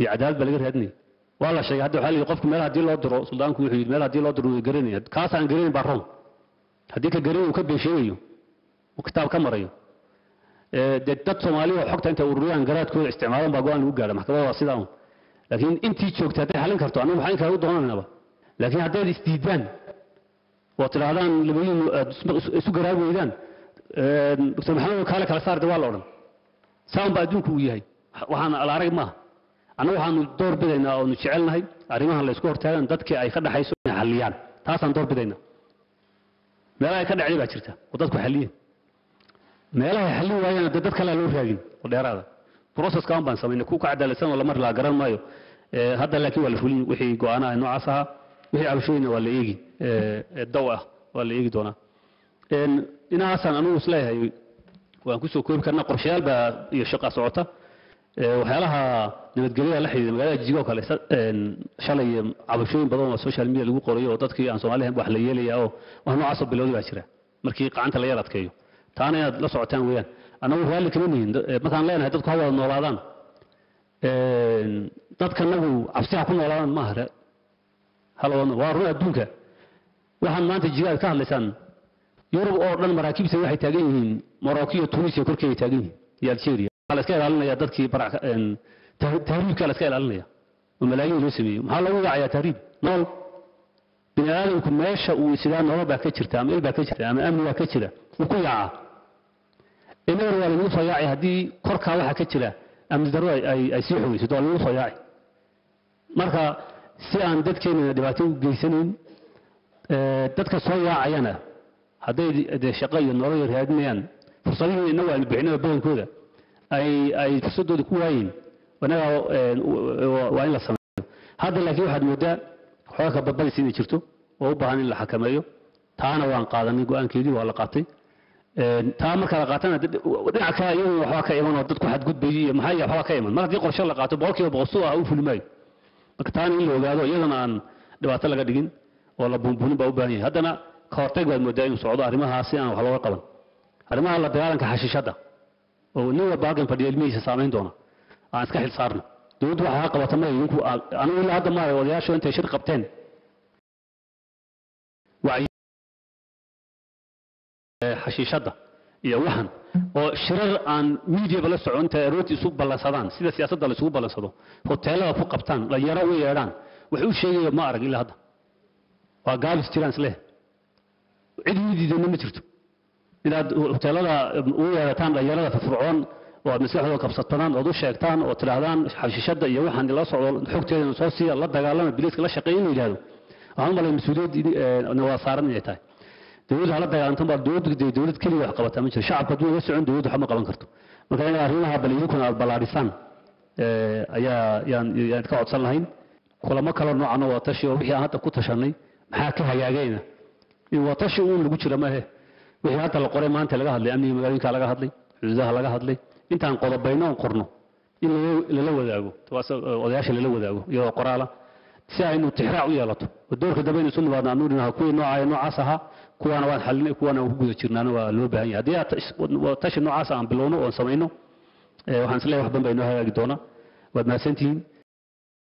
iyo cadaalad baa laga raadinaya waa la sheegay hadda waxaa la yidhi qofku meel haddii loo diro suldaanku wuxuu yidhi meel haddii loo diro way garanaya kaasaan garanayn baa ron haddii ka garanay uu ka beesheegayo uu kitaab ka marayo dee dad soomaaliya oo xogta intay ururiyaan garaadkooda isticmaalan baa go-aan lagu gaadha maxkamadda waa sidaa un laakiin intii joogta hadday xalin karto annagu maxaan kaaga doonanaynaba laakiin haddayd isdiidaan oo tidhaahdaan labadiinu aad isu garaab weydaan doctor maxamed kaale kala saarda waa la odhan saan baa adduunku uu yahay waxaan ala arag maaha annagu waxaanu door bidaynaa oonu jecelnahay arrimahan laysku hortaagan dadkii ay ka dhaxayso inay xalliyaan taasaan door bidaynaa meelaha ay ka dhacday baa jirta oo dadku xalliyeen meelaha ay xallin waayeen dee dad kalea loo raagin oo dheeraada processka un baan samaynay ku ka cadaalaysan oo la mari lahaa garan maayo hadda laakiin waa la fulin wixii go-aanaha noocaas ahaa wixii cabashooyina waa la eegi daw ah waa la eegi doonaa inahaasaan anugu isleeyahay waan kusoo koobi karnaa qorshayaal baa iyo shaqa socota waxyaalaha nabadgelyada la xidhiidha magaalada jigoo kale shalay cabashooyin badan oo social media lagu qorayo oo dadkii aan soomaaliya wax la yeelaya oo wax noocaasoo bilowday baa jira markii gacanta la yar adkeeyo taana inaad la socotaan weeyaan annagu raalli kama nihin markaan leenahay dadku ha wada noolaadaan dadka nagu cabsiha ku noolaadaan maaha halwada waa run adduunka waxaan maanta jigaad ka hadlaysaan yurub oo dhan maraakiibta waxay taagan yihiin morocco iyo tunisia korkeeda taagan yihiin iyo algeria waxaa la iska ilaalinaya dadkii tahriibkaa la iska ilaalinaya oo malaayiin loo sameeyey maxaa loogu yacayaa tahriib nool bini aadamku meesha uu isidaa nolol baa ka jirta ama il baa ka jirta ama amni baa ka jira wuu ku yaacaa inagana waa lanagu soo yaacay haddii korkaa waxaa ka jira amni darro ay sii xogaysato waa lanagu soo yaacay marka si aan dadkeenana dhibaato u geysanayn dadka soo yaacayana hadday dee shaqo iyo nolol raadinayaan fursadihii inagu aynu bixinay badankooda ay ay fursadooda ku waayeen inaga waa in la sameeyo hadda laakiin waxaad moodaa xooga ka badbadis inay jirto oo u baahan in la xakameeyo taana waan qaadanay go-aankeedii waa la qaatay taa marka la qaatana dhinac kale iyaduna waxbaa ka iman oo dadku xadgudbayo iyo maxaa iyo waxbaa ka iman mar haddii qorshe la qaato boqolkiiba boqol suu ah u fuli maayo marka taana in la ogaado iyadana aan dhibaato laga dhigin oo la buunbuunin baa u baahan yahay haddana ka hortag baad moodaa inuu socdo arrimahaas si aan wax looga qaban arrimaha la dagaalanka xashiishadda oo nin walba halkan fadhiya ilmihiisa saamayn doona aan iska xil saarno dowladdu waxaa qabata ma idinku anigu ilaa hadda maayo odayaashu intay shir qabteen xashiishadda iyo waxan oo shirar aan miidiyaba la socon intay aroortii isu ballansadaan sida siyaasadda la isugu ballansado hoteelada ku qabtaan dhalinyaro u yeedhaan wax u sheegaya ma arag ilaa hadda waa gaabis jiraan isleh cid uu diidana ma jirto inaad hoteelada ugu yeerataan dhalinyarada firfircoon oo aad maskaxdooda kabsatadaan ood u sheegtaan oo tidhaahdaan xashiishadda iyo waxaan la socdo xogteedana soo siiya la dagaalama biliiska la shaqeeya inuu yidhahdo waxaan u malay mas-uuliyad waa saaran inay tahay dowladda hala dagaalantan baa dowladdu dee dowlad keliya wax qabataa ma jiro shacabka hadduu uga socon dowladdu waxba ma qaban karto marka in arrimaha bal idinkuna aad ballaadhisaan ayaa yaan yaan ka codsan lahayn kulamo kaloo noocan oo watashi oo wixii aan hadda ku tashanay maxaa ka hagaagayna in watashi uun lagu jira maahe wixii hadda la qoray maanta laga hadlay amniga magaalooyinka laga hadlay xuduudaha laga hadlay intaan qodobayno oon qorno in lala wadaago odayaasha lala wadaago iyadoo qoraala si aynu tixraac u yeelato oo doorka dambe aynu isu nimaadno anu dhinaha kuwii noocaya noocaas ahaa kuwaana waan xalinay kuwaana waan ku guda jirnaana waa loo baahan yahay haddii aad tashi noocaas aan bilowno oon samayno waxaan isleeyahay wax badan baa inoo hagaagi doonaa waad mahadsantihiin